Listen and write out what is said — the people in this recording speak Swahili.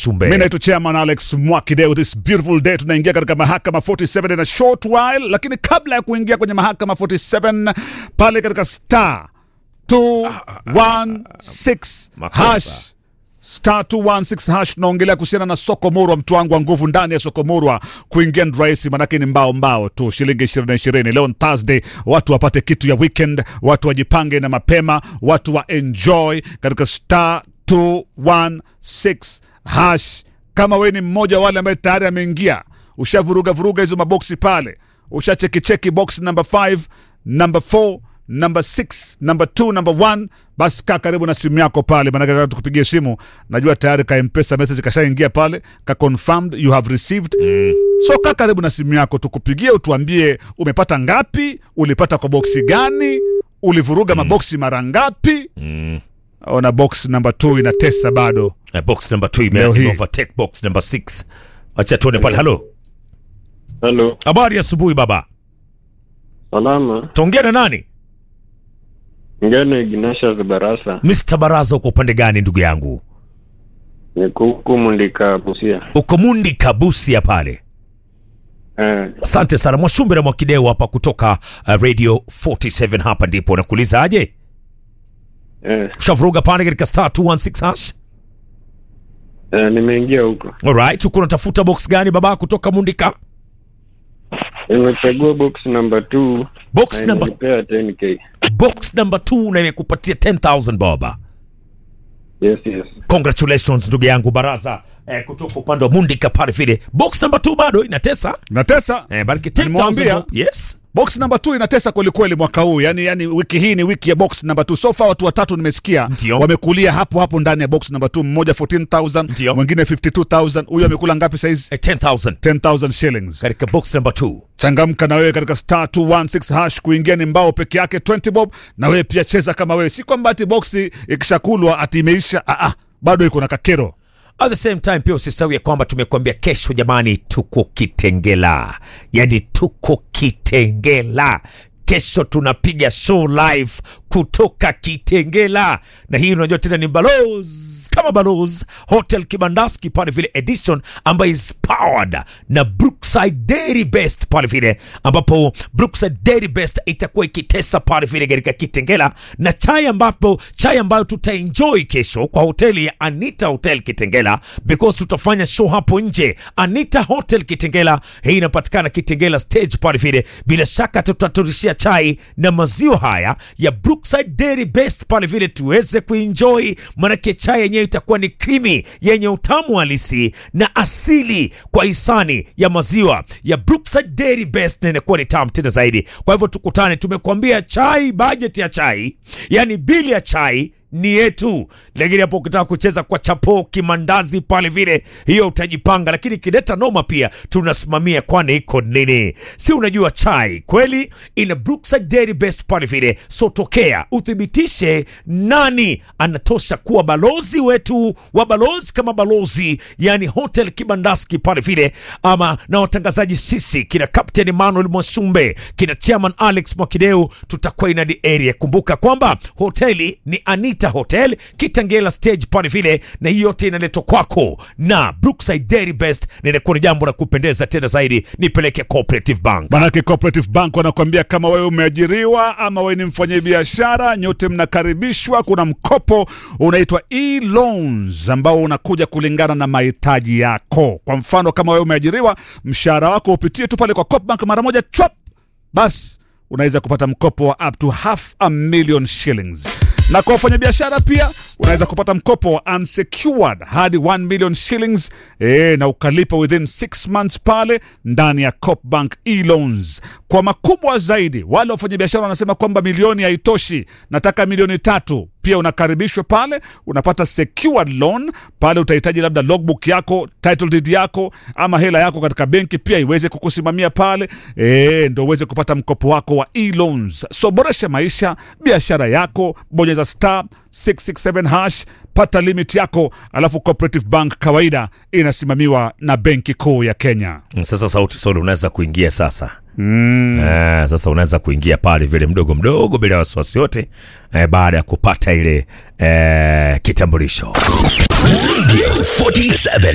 Mwashumbe. Mi naitwa Chairman Alex Mwakideu. This beautiful day tunaingia katika mahakama 47 in a short while, lakini kabla ya kuingia kwenye mahakama 47 pale katika star 216 Makosa. hash star 216 hash tunaongelea kuhusiana na soko murwa, mtu wangu wa nguvu ndani ya soko murwa. Kuingia ni rahisi, manake ni mbao mbao tu, shilingi ishirini ishirini. Leo ni Thursday, watu wapate kitu ya weekend, watu wajipange na mapema, watu wa enjoy katika star 216 hash. Kama we ni mmoja wa wale ambaye tayari ameingia, ushavuruga vuruga hizo maboksi pale, ushachekicheki box number 5 number 4 number 6 number 2 number 1 basi kaa karibu na simu yako pale maanake nataka tukupigie simu najua tayari ka mpesa message kashaingia pale ka confirmed you have received so kaa karibu na simu yako tukupigie utuambie umepata ngapi ulipata kwa boksi gani ulivuruga maboksi mara ngapi ona box number 2 inatesa bado Eh, box number 2 Leo hii. ime overtake box number 6. Acha tuone pale. Halo. Halo, Habari ya asubuhi baba. salama. Tuongea na nani? Ngeno Ignatius Barasa, Mr. Baraza uko upande gani ndugu yangu? niko huku Mundika, Busia. Uko Mundi Kabusia pale. Eh, Asante sana Mwashumbe na Mwakideu hapa kutoka uh, Radio 47 hapa ndipo nakuuliza aje? eh, Ushavuruga pale katika star 216 hash? eh, nimeingia huko, Alright, uko unatafuta box gani baba kutoka Mundika? nimechagua box number 2 Box na number imenipea 10k. box number 2 na imekupatia 10000 baba. Yes, yes. Congratulations ndugu yangu Baraza eh, kutoka upande wa Mundika pale vile. Box number 2 bado inatesa. inatesa Eh, bariki Nimewambia. 10000. Yes. box number 2 inatesa kwelikweli mwaka huu yani, yani wiki hii ni wiki ya box number 2 so far watu watatu nimesikia Ndio. wamekulia hapo hapo ndani ya box number 2 mmoja 14000 Ndio. mwingine 52000 huyu amekula ngapi saizi Eh, 10000 10000 shillings katika box number 2. changamka na wewe katika star 216 hash kuingia ni mbao peke yake 20 bob na wewe pia cheza kama wewe si kwamba ati boksi ikishakulwa ati imeisha ah, ah, bado iko na kakero At the same time pia usisahau ya kwamba tumekuambia kesho, jamani, tuko Kitengela, yani tuko Kitengela. Kesho tunapiga show live kutoka Kitengela, na hii unajua tena ni Balozi kama Balozi Hotel Kibandaski pale vile edition ambayo is powered na Brookside Dairy Best pale vile, ambapo Brookside Dairy Best itakuwa ikitesa pale vile katika Kitengela na chai, ambapo chai ambayo tutaenjoy kesho kwa hoteli ya Anita Hotel Kitengela because tutafanya show hapo nje Anita Hotel Kitengela. Hii inapatikana Kitengela stage pale vile. Bila shaka tutaturishia chai na maziwa haya ya Brookside Dairy Best pale vile tuweze kuenjoy, manake chai yenyewe itakuwa ni creamy yenye utamu halisi na asili kwa hisani ya maziwa ya Brookside Dairy Best, na inakuwa ni tamu tena zaidi. Kwa hivyo tukutane, tumekuambia chai, budget ya chai, yani bili ya chai ni yetu, lakini hapo ukitaka kucheza kwa chapo kimandazi pale vile, hiyo utajipanga, lakini kideta noma pia tunasimamia, kwani iko nini? Si unajua chai kweli ina Brookside Dairy Best pale vile, so tokea uthibitishe nani anatosha kuwa balozi wetu wa balozi kama balozi, yani Hotel Kibandaski pale vile, ama na watangazaji sisi kina Captain Emmanuel Mwashumbe, kina Chairman Alex Mwakideu, tutakuwa ina the area. Kumbuka kwamba hoteli ni Anita Hotel Kitengela stage pale vile, na hii yote inaletwa kwako na Brookside Dairy Best, na inakuwa ni jambo la kupendeza tena zaidi. Nipeleke Cooperative Bank. manake cooperative bank wanakuambia kama wewe umeajiriwa ama wewe ni mfanyabiashara nyote mnakaribishwa kuna mkopo unaitwa e-loans ambao unakuja kulingana na mahitaji yako kwa mfano kama wewe umeajiriwa mshahara wako upitie tu pale kwa Coopbank mara moja chop basi unaweza kupata mkopo wa up to half a million shillings na kwa wafanyabiashara pia unaweza kupata mkopo wa unsecured hadi 1 million shillings e, na ukalipa within 6 months pale ndani ya Copbank e-loans. Kwa makubwa zaidi, wale wafanyabiashara wanasema kwamba milioni haitoshi, nataka milioni tatu pia unakaribishwa pale, unapata secured loan pale. Utahitaji labda logbook yako, title deed yako, ama hela yako katika benki pia iweze kukusimamia pale, e, ndo uweze kupata mkopo wako wa e-loans. So boresha maisha, biashara yako, bonyeza star 667 hash, pata limit yako, alafu Cooperative Bank kawaida inasimamiwa na Benki Kuu ya Kenya. Sasa sauti solo unaweza kuingia sasa. Mm. Eh, sasa unaweza kuingia pale vile mdogo mdogo bila wasiwasi yote eh, baada ya kupata ile eh, kitambulisho. Radio 47